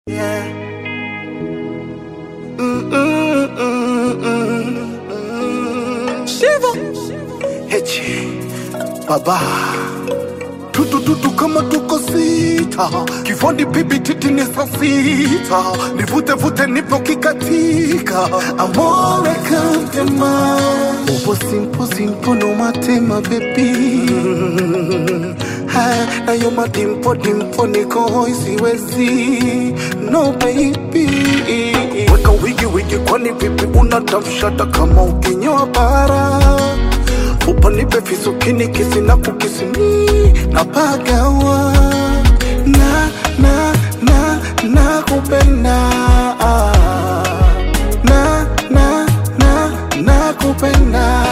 Yeah. Mm, mm, mm, mm, mm. Shiva. Hechi. Baba. Tutu tutu kama tuko sita, kifuani bibi titi ni saa sita, nivute vute nipo kikatika, amore kantema, upo simpo simpo no matema baby Ha, na yo madimpo dimpo niko hoi siwezi no baby weka wigi wigi kwani vipi unatamshata kama ukinyoa bara upanipe fisukini kisi na kukisimi na pagawa na na na na kupenda na na na na kupenda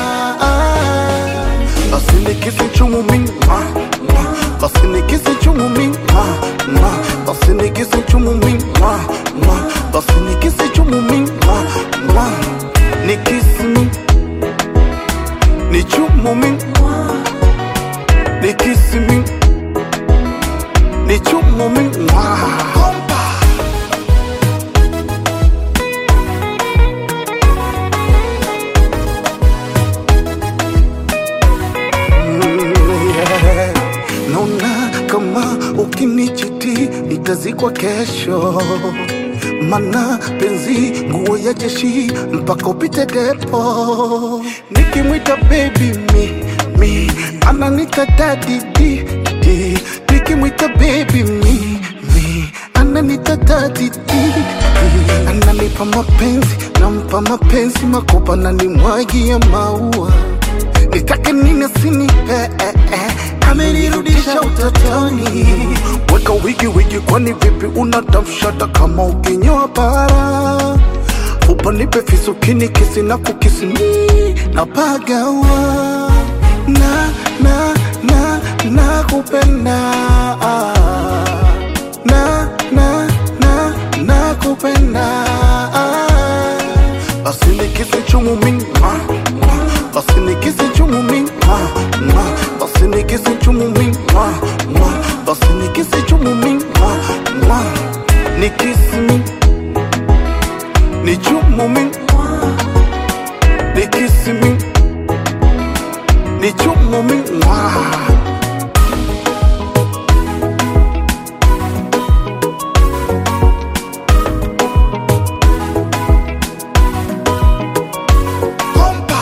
basi nikisi chumu mingi ma, ma. basi nikisi chumu mingi ma, ma. basi nikisi chumu mingi ma, ma. basi nikisi chumu mingi ma, ma. nikisi mingi ni chumu mingi nikisi mingi ni chumu mingi ma. Bomba. yeah. Naona kama ukinichiti nitazikwa kesho, mana penzi nguo ya jeshi mpaka upite depo. Nikimwita baby mi mi ananita daddy di di, nikimwita baby mi mi ananita daddy di di, ananipa mapenzi nampa mapenzi makopa na nimwagia maua nitake nini sinipe eh, eh. amenirudisha utotoni weka wigi wigi kwani vipi unatamshata kama ukinyoa bara upanipe fisukini kisi na kukisimi na pagawa na na na na kupenda na na na na kupenda basi nikisi chumu mingi ma, ma. basi nikisi chumu mingi ma, ma. basi nikisi chumu mingi ma, ma. basi nikisi chumu mingi ma, ma. nikisi mingi ni chumu mingi nikisi mingi ni chumu mingi ma. Bomba.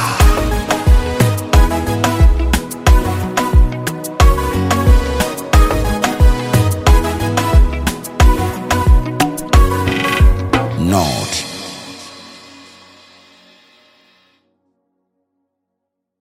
Nord